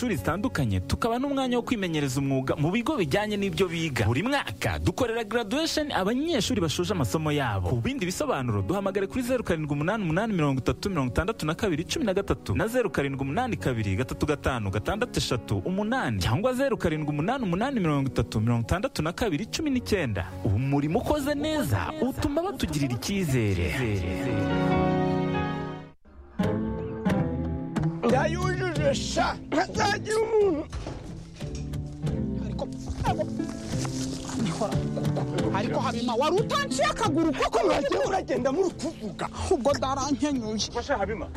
shuri zitandukanye tukaba n'umwanya wo kwimenyereza umwuga mu bigo bijyanye n'ibyo biga buri mwaka dukorera graduation abanyeshuri bashoje amasomo yabo ku bindi bisobanuro duhamagare kuri zeru karindwi umunani umunani mirongo itatu mirongo itandatu na kabiri cumi na gatatu na zeru karindwi umunani kabiri gatatu gatanu gatandatu eshatu umunani cyangwa zeru karindwi umunani umunani mirongo itatu mirongo itandatu na kabiri cumi n'icyenda ubu murimo ukoze neza utuma batugirira icyizere yayujuje sha ntazagira umuntu ariko habima wari utanciye akaguru koko wagiye uragenda muri kuvuga ubwo darankenyuye Masha Habima,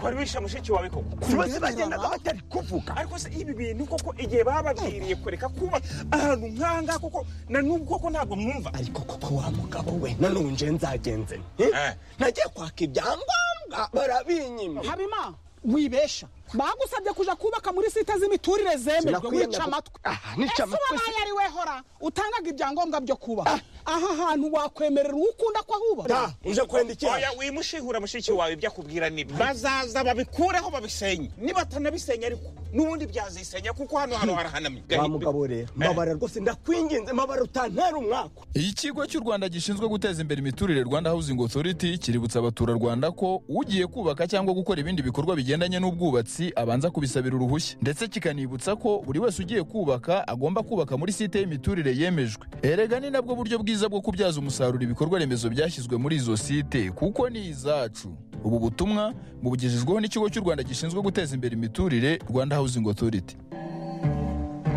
wari wishe mushiki wawe koko bose bagendaga batari kuvuga ariko se ibi bintu koko igihe bababwiriye kureka kuba ahantu nk'ahangaha koko na n'ubu koko ntabwo mwumva ariko koko wa mugabo we nanonje nzagenze nte Eh. nagiye kwaka ibyangombwa barabinyima habima wibesha bagusabye kuja kubaka muri site z'imiturire zemerwe Sinakwiyemera. wica amatwi Ah, nica ese amatwi wabaye ari wehora utangaga ibyangombwa byo kubaka aha hantu wakwemerera uwo ukunda ko ahuba ta uje kwenda iki oya wimushihura mushiki wawe ibyo akubwira ni bazaza babikureho babisenye nibatanabisenya ariko n'ubundi byazisenya kuko hano hano harahanamye wa mugabo rero mbabara rwose ndakwinginze mbabara utantera umwaka ikigo cy'u rwanda gishinzwe guteza imbere imiturire rwanda housing authority kiributsa abaturarwanda ko ugiye kubaka cyangwa gukora ibindi bikorwa bigendanye n'ubwubatsi abanza kubisabira uruhushya ndetse kikanibutsa ko buri wese ugiye kubaka agomba kubaka muri site y'imiturire yemejwe erega ni nabwo buryo bwiza bwo kubyaza umusaruro ibikorwa remezo byashyizwe muri izo site kuko ni izacu ubu butumwa bubugejejweho n'ikigo cy'u rwanda gishinzwe guteza imbere imiturire rwanda housing authority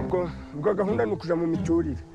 ubwo gahunda ni ukuja mu miturire